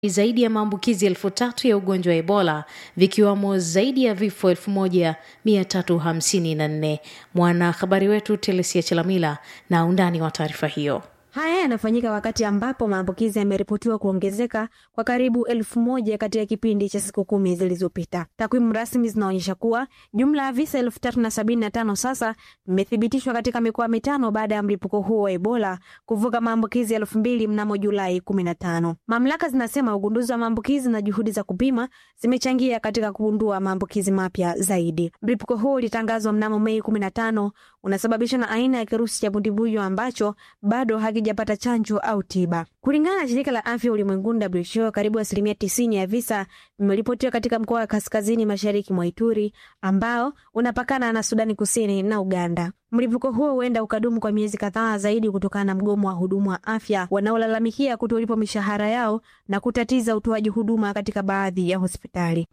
zaidi ya maambukizi elfu tatu ya ugonjwa wa Ebola vikiwamo zaidi ya vifo elfu moja mia tatu hamsini na nne. Mwanahabari wetu Telesia Chelamila na undani wa taarifa hiyo. Haya yanafanyika wakati ambapo maambukizi yameripotiwa kuongezeka kwa karibu elfu moja katika kipindi cha siku kumi zilizopita. Takwimu rasmi zinaonyesha kuwa jumla ya visa elfu tatu na sabini na tano sasa vimethibitishwa katika mikoa mitano baada ya mlipuko huo wa Ebola kuvuka maambukizi elfu mbili mnamo Julai kumi na tano. Mamlaka zinasema ugunduzi wa maambukizi na juhudi za kupima zimechangia katika kugundua maambukizi mapya zaidi. Mlipuko huo ulitangazwa mnamo Mei kumi na tano, unasababishwa na aina ya kirusi cha bundibuyo ambacho bado hakijapata chanjo au tiba. Kulingana na shirika la afya ulimwenguni WHO, karibu asilimia tisini ya visa vimeripotiwa katika mkoa wa kaskazini mashariki mwa Ituri ambao unapakana na Sudani Kusini na Uganda. Mlipuko huo huenda ukadumu kwa miezi kadhaa zaidi kutokana na mgomo wa hudumu wa afya wanaolalamikia kutolipwa mishahara yao na kutatiza utoaji huduma katika baadhi ya hospitali.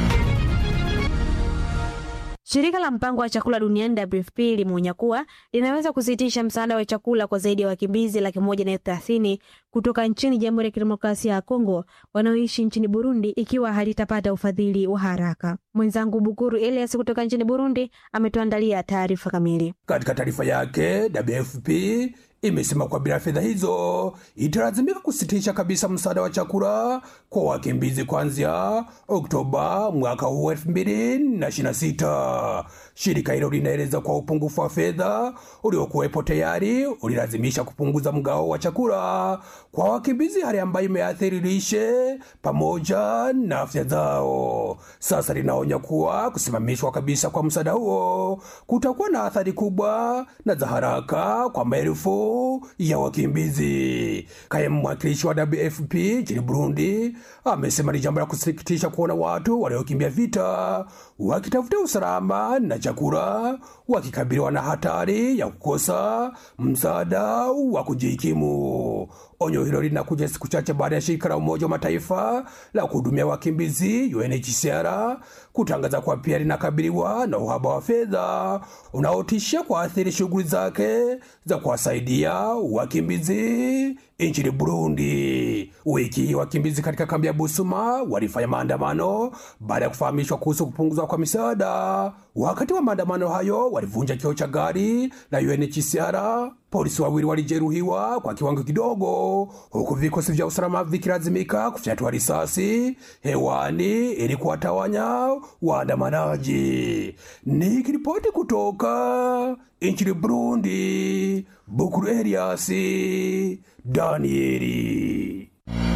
Shirika la mpango wa chakula duniani WFP limeonya kuwa linaweza kusitisha msaada wa chakula kwa zaidi ya wakimbizi laki moja na elfu thelathini kutoka nchini Jamhuri ya Kidemokrasia ya Kongo wanaoishi nchini Burundi ikiwa halitapata ufadhili wa haraka. Mwenzangu Bukuru Elias kutoka nchini Burundi ametuandalia taarifa kamili. Katika taarifa yake, WFP imesema kwa bila fedha hizo italazimika kusitisha kabisa msaada wa chakula kwa wakimbizi kuanzia Oktoba mwaka huu elfu mbili na ishirini na sita. Shirika hilo linaeleza kwa upungufu wa fedha uliokuwepo tayari ulilazimisha kupunguza mgao wa chakula kwa wakimbizi, hali ambayo imeathiri lishe pamoja na afya zao. Sasa linaonya kuwa kusimamishwa kabisa kwa msaada huo kutakuwa na athari kubwa na za haraka kwa maelfu ya wakimbizi. Kaimu mwakilishi wa WFP nchini Burundi amesema ni jambo la kusikitisha kuona watu waliokimbia vita wakitafuta usalama na chakula wakikabiliwa na hatari ya kukosa msaada wa kujikimu. Onyo hilo linakuja siku chache baada ya shirika la Umoja wa Mataifa la kuhudumia wakimbizi UNHCR kutangaza kuwa pia linakabiliwa na uhaba wa fedha unaotishia kuathiri shughuli zake za kuwasaidia wakimbizi nchini Burundi. Wiki hii wakimbizi katika kambi ya Busuma walifanya maandamano baada ya kufahamishwa kuhusu kupunguzwa kwa misaada. Wakati wa maandamano hayo, walivunja kioo cha gari la UNHCR. Polisi wawili walijeruhiwa kwa kiwango kidogo, huku vikosi vya usalama vikilazimika kufyatua risasi hewani ili kuwatawanya waandamanaji. Nikiripoti kutoka nchini Burundi, Bukuru Eliasi Danieli.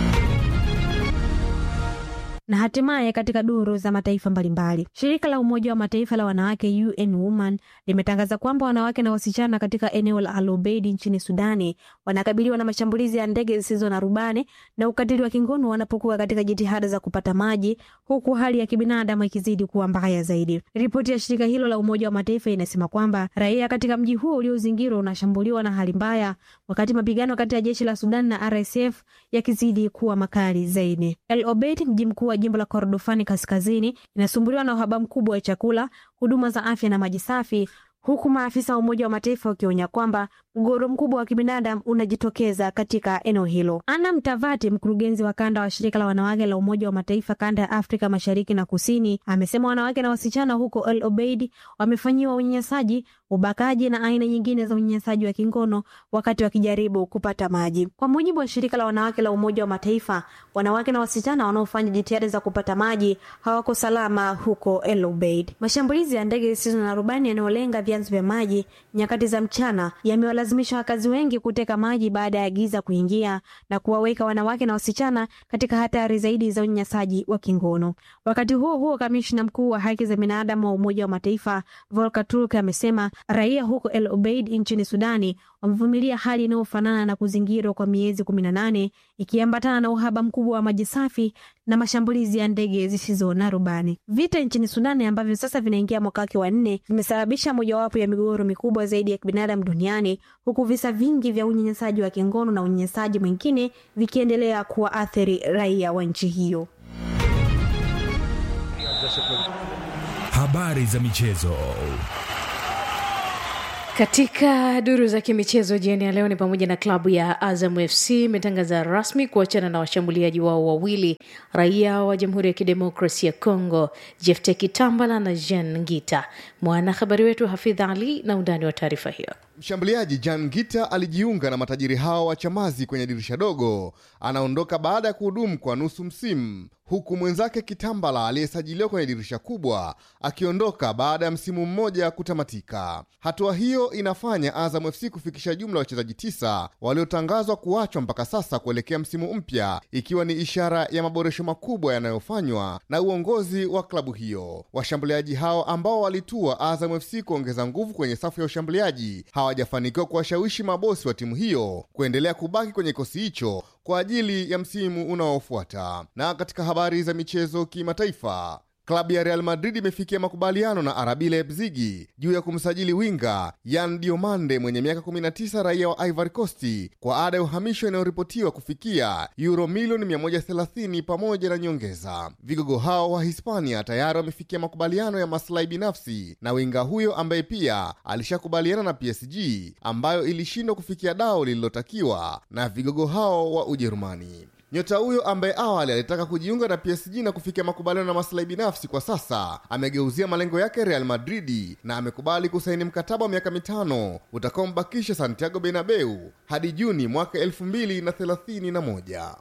Na hatimaye katika duru za mataifa mbalimbali, shirika la Umoja wa Mataifa la wanawake UN Women limetangaza kwamba wanawake na wasichana katika eneo la Al Obeid nchini Sudani wanakabiliwa na mashambulizi ya ndege zisizo na rubani na ukatili wa kingono wanapokuwa katika jitihada za kupata maji, huku hali ya kibinadamu ikizidi kuwa mbaya zaidi. Ripoti ya shirika hilo la Umoja wa Mataifa inasema kwamba raia katika mji huo uliozingirwa unashambuliwa na hali mbaya, wakati mapigano kati ya jeshi la Sudan na RSF yakizidi kuwa makali zaidi. Al Obeid, mji mkuu wa jimbo la Kordofani kaskazini inasumbuliwa na uhaba mkubwa wa chakula, huduma za afya na maji safi, huku maafisa wa Umoja wa Mataifa wakionya kwamba mgogoro mkubwa wa kibinadamu unajitokeza katika eneo hilo. Ana Mtavati, mkurugenzi wa kanda wa shirika la wanawake la Umoja wa Mataifa kanda ya Afrika Mashariki na Kusini, amesema wanawake na wasichana huko El Obeid wamefanyiwa unyanyasaji, ubakaji na aina nyingine za unyanyasaji wa kingono wakati wakijaribu kupata maji. Kwa mujibu wa shirika la wanawake la Umoja wa Mataifa, wanawake na wasichana wanaofanya jitihada za kupata maji hawako salama huko El Obeid. Mashambulizi ya ndege zisizo na rubani yanayolenga vyanzo vya maji nyakati za mchana yamewalazimisha wakazi wengi kuteka maji baada ya giza kuingia na kuwaweka wanawake na wasichana katika hatari zaidi za unyanyasaji wa kingono. Wakati huo huo, kamishna mkuu wa haki za binadamu wa Umoja wa Mataifa Volker Turk amesema raia huko El Obeid nchini Sudani wamevumilia hali inayofanana na kuzingirwa kwa miezi kumi na nane ikiambatana na uhaba mkubwa wa maji safi na mashambulizi ya ndege zisizo na rubani. Vita nchini Sudani ambavyo sasa vinaingia mwaka wake wa nne vimesababisha mojawapo ya migogoro mikubwa zaidi ya kibinadamu duniani, huku visa vingi vya unyanyasaji wa kingono na unyanyasaji mwingine vikiendelea kuwaathiri raia wa nchi hiyo. Habari za michezo. katika duru za kimichezo jioni ya leo ni pamoja na klabu ya azam fc imetangaza rasmi kuachana na washambuliaji wao wawili raia wa jamhuri ya kidemokrasi ya congo jefte kitambala na jean ngita mwanahabari wetu hafidh ali na undani wa taarifa hiyo Mshambuliaji Jan Gita alijiunga na matajiri hao wa Chamazi kwenye dirisha dogo. Anaondoka baada ya kuhudumu kwa nusu msimu, huku mwenzake Kitambala aliyesajiliwa kwenye dirisha kubwa akiondoka baada ya msimu mmoja kutamatika. Hatua hiyo inafanya Azam FC kufikisha jumla ya wachezaji tisa waliotangazwa kuachwa mpaka sasa kuelekea msimu mpya, ikiwa ni ishara ya maboresho makubwa yanayofanywa na uongozi wa klabu hiyo. Washambuliaji hao ambao walitua Azam FC kuongeza nguvu kwenye safu ya ushambuliaji hawajafanikiwa kuwashawishi mabosi wa timu hiyo kuendelea kubaki kwenye kikosi hicho kwa ajili ya msimu unaofuata. Na katika habari za michezo kimataifa, klabu ya Real Madrid imefikia makubaliano na RB Leipzig juu ya kumsajili winga Yan Diomande mwenye miaka 19 raia wa Ivory Coast kwa ada ya uhamisho inayoripotiwa kufikia euro milioni 130 pamoja na nyongeza. Vigogo hao wa Hispania tayari wamefikia makubaliano ya maslahi binafsi na winga huyo ambaye pia alishakubaliana na PSG ambayo ilishindwa kufikia dao lililotakiwa na vigogo hao wa Ujerumani. Nyota huyo ambaye awali alitaka kujiunga na PSG na kufikia makubaliano na maslahi binafsi, kwa sasa amegeuzia malengo yake Real Madridi na amekubali kusaini mkataba wa miaka mitano utakaombakisha Santiago Bernabeu hadi Juni mwaka 2031.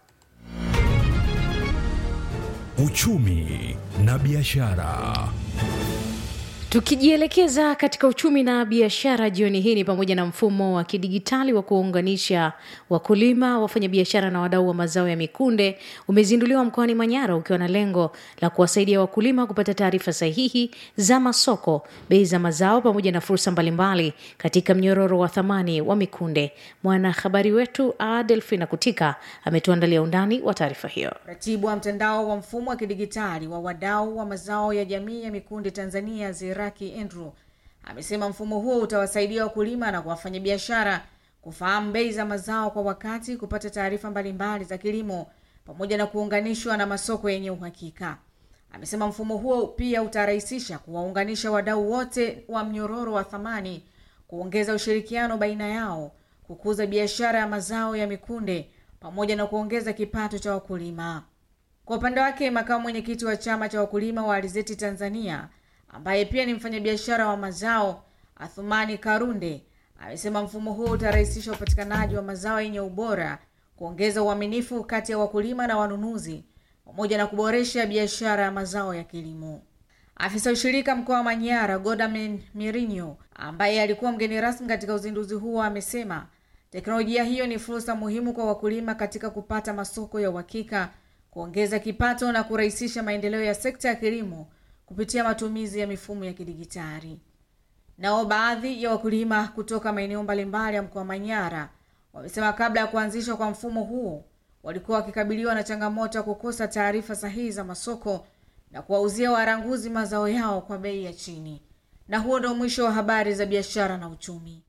Uchumi na biashara. tukijielekeza katika uchumi na biashara jioni hii ni pamoja na mfumo wa kidigitali wa kuunganisha wakulima wafanyabiashara na wadau wa mazao ya mikunde umezinduliwa mkoani manyara ukiwa na lengo la kuwasaidia wakulima kupata taarifa sahihi za masoko bei za mazao pamoja na fursa mbalimbali katika mnyororo wa thamani wa mikunde mwanahabari wetu adelfina kutika ametuandalia undani wa taarifa hiyo Ratibu wa mtandao wa mfumo wa kidigitali wa wadau wa mazao ya jamii ya mikunde Tanzania, Zeraki Andrew, amesema mfumo huo utawasaidia wakulima na wafanyabiashara kufahamu bei za mazao kwa wakati, kupata taarifa mbalimbali za kilimo pamoja na kuunganishwa na masoko yenye uhakika. Amesema mfumo huo pia utarahisisha kuwaunganisha wadau wote wa mnyororo wa thamani, kuongeza ushirikiano baina yao, kukuza biashara ya mazao ya mikunde pamoja na kuongeza kipato cha wakulima. Kwa upande wake, makamu mwenyekiti wa chama cha wakulima wa alizeti Tanzania ambaye pia ni mfanyabiashara wa mazao Athumani Karunde amesema mfumo huo utarahisisha upatikanaji wa mazao yenye ubora, kuongeza uaminifu kati ya wakulima na wanunuzi, pamoja na kuboresha biashara ya mazao ya kilimo. Afisa ushirika mkoa wa Manyara Godamen Mirinyo ambaye alikuwa mgeni rasmi katika uzinduzi huo amesema teknolojia hiyo ni fursa muhimu kwa wakulima katika kupata masoko ya uhakika, kuongeza kipato na kurahisisha maendeleo ya sekta ya kilimo kupitia matumizi ya mifumo ya kidigitali. Nao baadhi ya wakulima kutoka maeneo mbalimbali ya mkoa wa Manyara wamesema kabla ya kuanzishwa kwa mfumo huo walikuwa wakikabiliwa na changamoto ya kukosa taarifa sahihi za masoko na kuwauzia waranguzi mazao yao kwa bei ya chini. Na huo ndio mwisho wa habari za biashara na uchumi.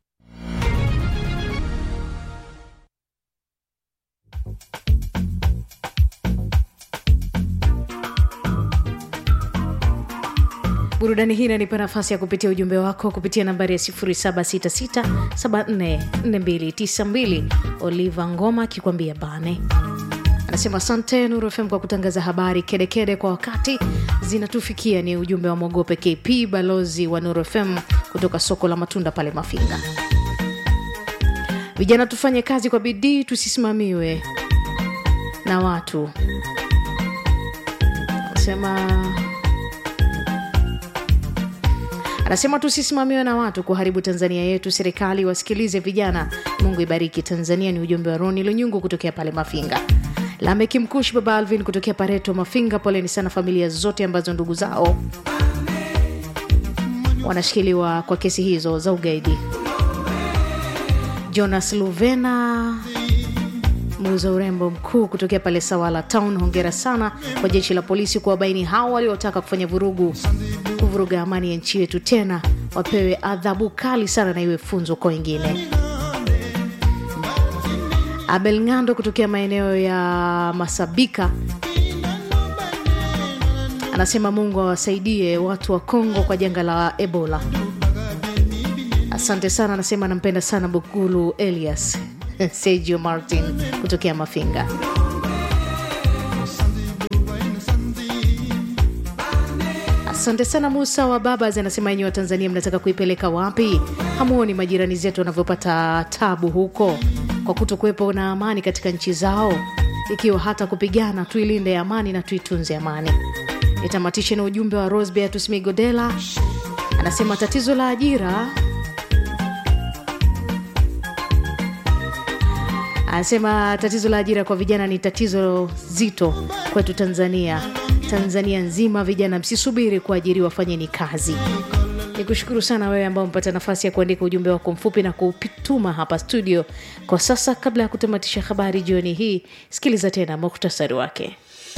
burudani hii inanipa nafasi ya kupitia ujumbe wako kupitia nambari ya 766744292 oliva ngoma akikwambia bane anasema asante nuru fm kwa kutangaza habari kedekede kede kwa wakati zinatufikia ni ujumbe wa mwogope kp balozi wa nuru fm kutoka soko la matunda pale mafinga vijana tufanye kazi kwa bidii tusisimamiwe na watu anasema anasema tusisimamiwe na watu kuharibu tanzania yetu serikali wasikilize vijana mungu ibariki tanzania ni ujumbe wa roni lunyungu kutokea pale mafinga lameki mkushi baba alvin kutokea pareto mafinga poleni sana familia zote ambazo ndugu zao wanashikiliwa kwa kesi hizo za ugaidi jonas luvena muuza urembo mkuu kutokea pale sawala town hongera sana kwa jeshi la polisi kuwabaini hao waliotaka kufanya vurugu kuvuruga amani ya nchi yetu tena wapewe adhabu kali sana na iwe funzo kwa wengine abel ng'ando kutokea maeneo ya masabika anasema mungu awasaidie watu wa kongo kwa janga la ebola asante sana anasema anampenda sana bukulu elias sergio martin kutokea mafinga asante sana musa wa babas anasema enyi wa tanzania mnataka kuipeleka wapi hamuoni majirani zetu wanavyopata tabu huko kwa kutokuwepo na amani katika nchi zao ikiwa hata kupigana tuilinde amani na tuitunze amani nitamatishe na ujumbe wa rosbeatus migodela anasema tatizo la ajira anasema tatizo la ajira kwa vijana ni tatizo zito kwetu tanzania tanzania nzima vijana msisubiri kuajiriwa fanyeni kazi ni kushukuru sana wewe ambao umepata nafasi ya kuandika ujumbe wako mfupi na kuutuma hapa studio kwa sasa kabla ya kutamatisha habari jioni hii sikiliza tena muktasari wake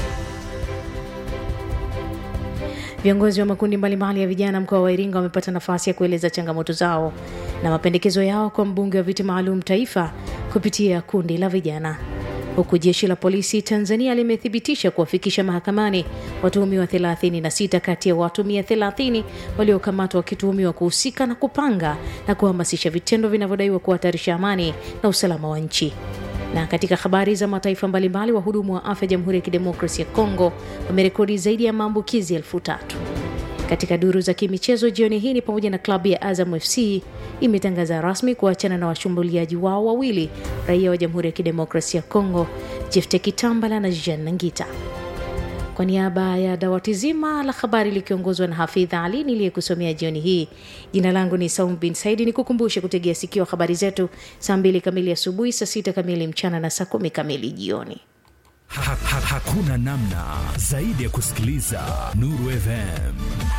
Viongozi wa makundi mbalimbali ya vijana mkoa wa Iringa wamepata nafasi ya kueleza changamoto zao na mapendekezo yao kwa mbunge wa viti maalum taifa kupitia kundi la vijana, huku jeshi la polisi Tanzania limethibitisha kuwafikisha mahakamani watuhumiwa 36 kati ya watu 130 waliokamatwa wakituhumiwa kuhusika na kupanga na kuhamasisha vitendo vinavyodaiwa kuhatarisha amani na usalama wa nchi. Na katika habari za mataifa mbalimbali, wahudumu wa afya Jamhuri ya Kidemokrasia ya Kongo wamerekodi zaidi ya maambukizi elfu tatu. Katika duru za kimichezo jioni hii ni pamoja na klabu ya Azam FC imetangaza rasmi kuachana na washambuliaji wao wawili raia wa Jamhuri ya Kidemokrasia ya Kongo, Jefte Kitambala na Jean Nangita. Kwa niaba ya dawati zima la habari likiongozwa na Hafidha Ali niliyekusomea jioni hii, jina langu ni Saum bin Saidi. Ni kukumbushe kutegea sikio habari zetu saa mbili kamili asubuhi, saa sita kamili mchana na saa kumi kamili jioni. Ha, ha, hakuna namna zaidi ya kusikiliza Nuru FM.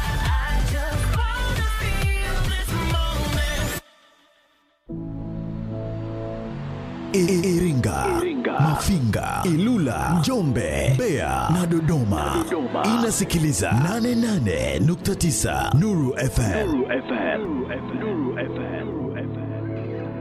Iringa, Mafinga, Ilula, Njombe, Mbeya na Dodoma. Inasikiliza 88.9 Nuru FM.